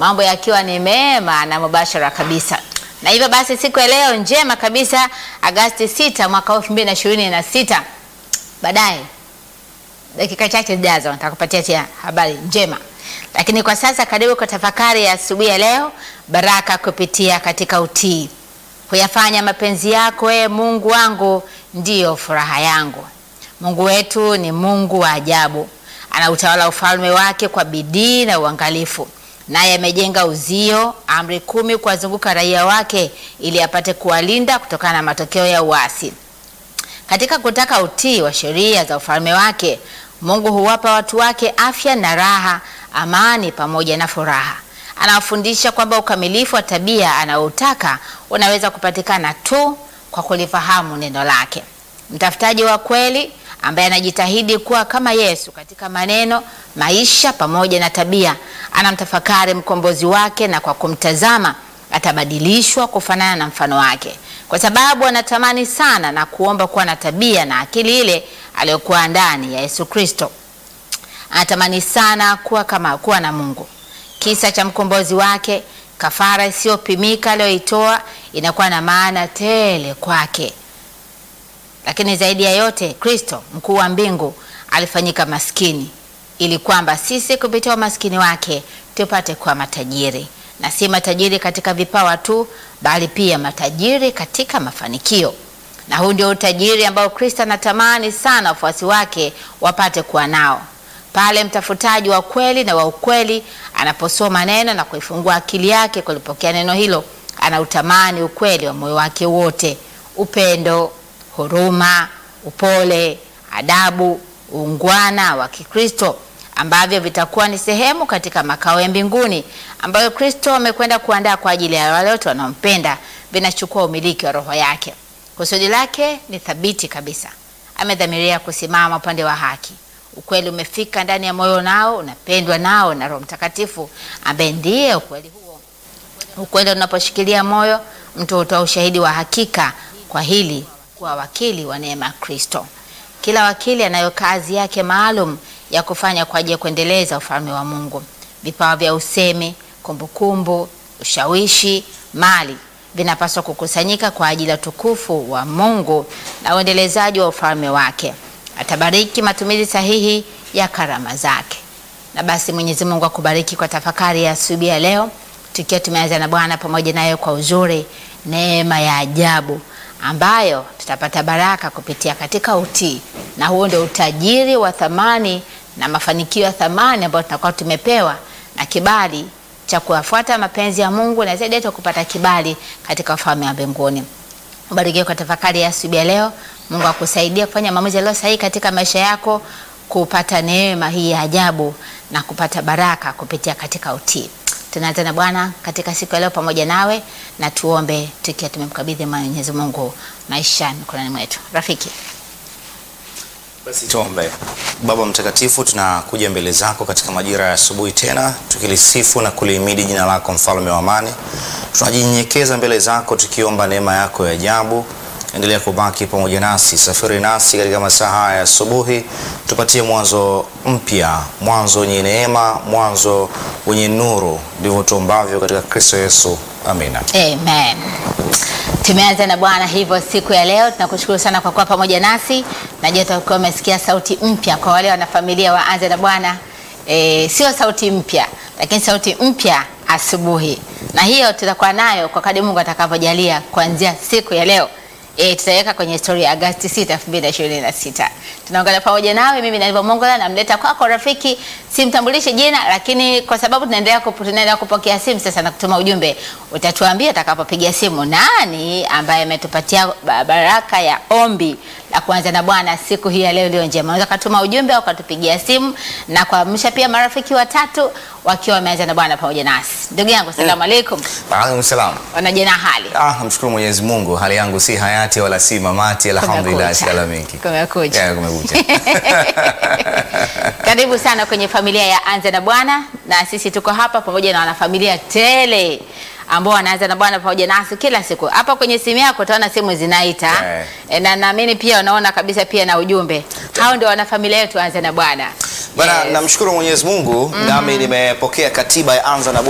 mambo yakiwa ni mema na mubashara kabisa. Na hivyo basi siku ya leo njema kabisa, Agasti 6 mwaka 2026. Baadaye dakika chache zijazo nitakupatia tena habari njema, lakini kwa sasa karibu kwa tafakari ya asubuhi ya leo, baraka kupitia katika utii. Kuyafanya mapenzi yako, e Mungu wangu, ndiyo furaha yangu. Mungu wetu ni Mungu wa ajabu, anautawala ufalme wake kwa bidii na uangalifu, naye amejenga uzio, amri kumi kuwazunguka raia wake, ili apate kuwalinda kutokana na matokeo ya uasi. Katika kutaka utii wa sheria za ufalme wake, Mungu huwapa watu wake afya na raha, amani pamoja na furaha. Anawafundisha kwamba ukamilifu wa tabia anaoutaka unaweza kupatikana tu kwa kulifahamu neno lake. Mtafutaji wa kweli ambaye anajitahidi kuwa kama Yesu katika maneno, maisha pamoja na tabia, anamtafakari mkombozi wake, na kwa kumtazama atabadilishwa kufanana na mfano wake, kwa sababu anatamani sana na kuomba kuwa na tabia na akili ile aliyokuwa ndani ya Yesu Kristo. Anatamani sana kuwa kama kuwa na Mungu. Kisa cha mkombozi wake, kafara isiyopimika aliyoitoa, inakuwa na maana tele kwake. Lakini zaidi ya yote, Kristo mkuu wa mbingu alifanyika maskini ili kwamba sisi kupitia umaskini wake tupate kuwa matajiri, na si matajiri katika vipawa tu, bali pia matajiri katika mafanikio. Na huu ndio utajiri ambao Kristo anatamani sana wafuasi wake wapate kuwa nao. Pale mtafutaji wa kweli na wa ukweli anaposoma neno na kuifungua akili yake kulipokea neno hilo, anautamani ukweli wa moyo wake wote: upendo, huruma, upole, adabu, uungwana wa Kikristo ambavyo vitakuwa ni sehemu katika makao ya mbinguni ambayo Kristo amekwenda kuandaa kwa ajili ya wale wote wanaompenda. Vinachukua umiliki wa roho yake. Kusudi lake ni thabiti kabisa. Amedhamiria kusimama upande wa haki. Ukweli umefika ndani ya moyo nao unapendwa nao na Roho Mtakatifu ambaye ndiye ukweli huo. Ukweli unaposhikilia moyo, mtu hutoa ushahidi wa hakika kwa hili kuwa wakili wa neema ya Kristo. Kila wakili anayo kazi yake maalum ya kufanya kwa ajili ya kuendeleza ufalme wa Mungu. Vipawa vya usemi, kumbukumbu, ushawishi, mali vinapaswa kukusanyika kwa ajili ya utukufu wa Mungu na uendelezaji wa ufalme wake. Atabariki matumizi sahihi ya karama zake. Na basi Mwenyezi Mungu akubariki kwa tafakari ya asubuhi ya leo, tukiwa tumeanza na Bwana pamoja naye kwa uzuri, neema ya ajabu ambayo tutapata baraka kupitia katika utii, na huo ndio utajiri wa thamani na mafanikio ya thamani ambayo tunakuwa tumepewa na kibali cha kuyafuata mapenzi ya Mungu na zaidi yetu kupata kibali katika ufalme wa mbinguni. Ubarikiwe kwa tafakari ya asubuhi ya leo. Mungu akusaidie kufanya maamuzi yaliyo sahihi katika maisha yako, kupata neema hii ya ajabu na kupata baraka kupitia katika utii. Tunaanza na Bwana katika siku ya leo pamoja nawe, na tuombe tukiwa tumemkabidhi Mwenyezi Mungu maisha mikononi mwetu. Rafiki, Basi tuombe. Baba Mtakatifu, tunakuja mbele zako katika majira ya asubuhi tena tukilisifu na kulihimidi jina lako, mfalme wa amani. Tunajinyenyekeza mbele zako tukiomba neema yako ya ajabu. Endelea kubaki pamoja nasi, safiri nasi katika masaa haya ya asubuhi, tupatie mwanzo mpya, mwanzo wenye neema, mwanzo wenye nuru. Ndivyo tuombavyo katika Kristo Yesu, amina. amen. Tumeanza na Bwana hivyo siku ya leo, tunakushukuru sana kwa kuwa pamoja nasi. Najua utakuwa umesikia sauti mpya kwa wale wanafamilia wa Anza na Bwana. E, sio sauti mpya, lakini sauti mpya asubuhi, na hiyo tutakuwa nayo kwa kadri Mungu atakavyojalia kuanzia siku ya leo. E, tutaweka kwenye historia ya Agosti 6, 2026. Tunaungana pamoja nawe, mimi Naliva Mongola namleta kwako rafiki, simtambulishe jina, lakini kwa sababu tunaendelea kupo, tunaendelea kupokea simu sasa na kutuma ujumbe, utatuambia utakapopiga simu nani ambaye ametupatia ba- baraka ya ombi la kuanza na Bwana siku hii ya leo iliyo njema. Unaweza kutuma ujumbe au katupigia simu na kuamsha pia marafiki watatu wakiwa wameanza na Bwana pamoja nasi. Ndugu yangu, salamu alaikum. Waalaikum salam. Wanaje na hali? Ah, namshukuru Mwenyezi Mungu, hali yangu si hayati wala si mamati, alhamdulillah, Kumekucha. salamiki. Kumekucha. Yeah, kumekucha. Karibu sana kwenye familia ya Anza na Bwana, na sisi tuko hapa pamoja na wanafamilia tele ambao wanaanza na Bwana pamoja nasi kila siku. Hapa kwenye simu yako utaona simu zinaita Eh. e, na naamini pia unaona kabisa pia na ujumbe. Hao ndio wanafamilia yetu Anza na Bwana. Bana, Yes. namshukuru Mwenyezi Mungu nami nimepokea katiba ya Anza na